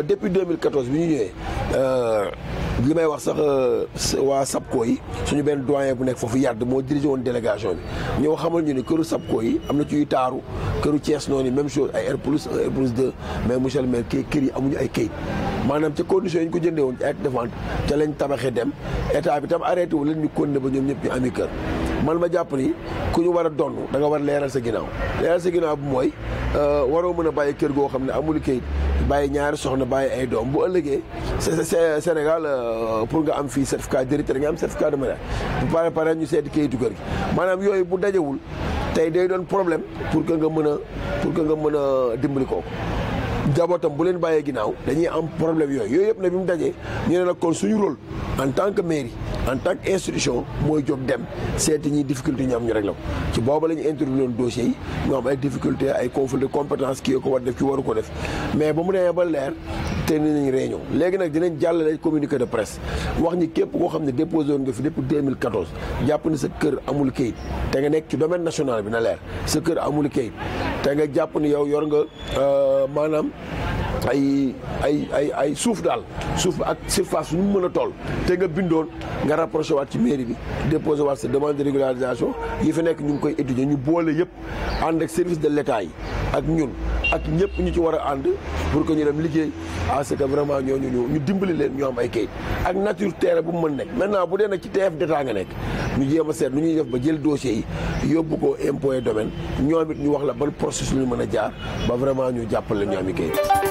depuis 2014 bi ñu ñëwee li may wax sax waa SAPCO yi suñu benn doyen bu nekk foofu yàdd moo dirigé woon délégation bi ñoo xamal ñu ne këru SAPCO yi am na ciy taaru këru Thiès noonu même chose ay R plus 1 R plus 2 mais monsieur le maire kii kër yi amuñu ay kayit maanaam ca conditions yi ñu ko jëndee woon ci acte de vente ca lañ tabaxee dem état bi tam arrêté wu leen ñu continué ba ñoom ñëpp ñu ami kër man ma jàpp ni ku ñu war a donn da nga war leeral sa ginnaaw leeral sa ginnaaw bu mooy waroo mën a bàyyi kër goo xam ne amul kayit bàyyi ñaari soxna bàyyi ay doom bu ëllëgee Sénégal pour nga am fii certificat d'héritier nga am certificat de mariage bu pare pare ñu seeti kayitu kër gi maanaam yooyu bu dajewul tey day doon problème pour que nga mën a pour que nga mën a dimbali kooku jabootam bu leen bàyyee ginnaaw dañuy am problème yooyu yooyu yëpp nag bi mu dajee ñu ne nag kon suñu rôle en tant que mairie en tant que institution mooy jóg dem seeti ñi difficulté ñu am ñu réglé ko ci booba la ñu intervenir woon dossiers yi ñu am ay difficulté ay conflit de compétence kii ko war def ki waru ko def mais ba mu demee ba leer te ni nañ réunion léegi nag dinañ jàllale communiqué de presse wax ñi képp koo xam ne déposé woon nga fi depuis 2014 jàpp ni sa kër amul kayit te nga nekk ci domaine national bi na leer sa kër amul kayit te nga jàpp ni yow yor nga maanaam ay ay ay ay suuf daal suuf ak surface nu mu mën a toll te nga bindoon nga rapproché waat ci mairie bi déposé waat sa demande de régularisation yi fi nekk ñu ngi koy étudier ñu boole yëpp ànd ak service de l'état yi ak ñun ak ñëpp ñu ci war a ànd pour que ñu dem liggéey à ce que vraiment ñooñu ñu ñu dimbali leen ñu am ay kayit ak nature terrain bu mu mën nekk maintenant bu dee nag ci TF d'état nga nekk ñu jéem a seet nu ñuy def ba jël dossier yi yóbbu ko impôt et domaine ñoom it ñu wax la ban processus ñu mën a jaar ba vraiment ñu jàppale ñu am i kayit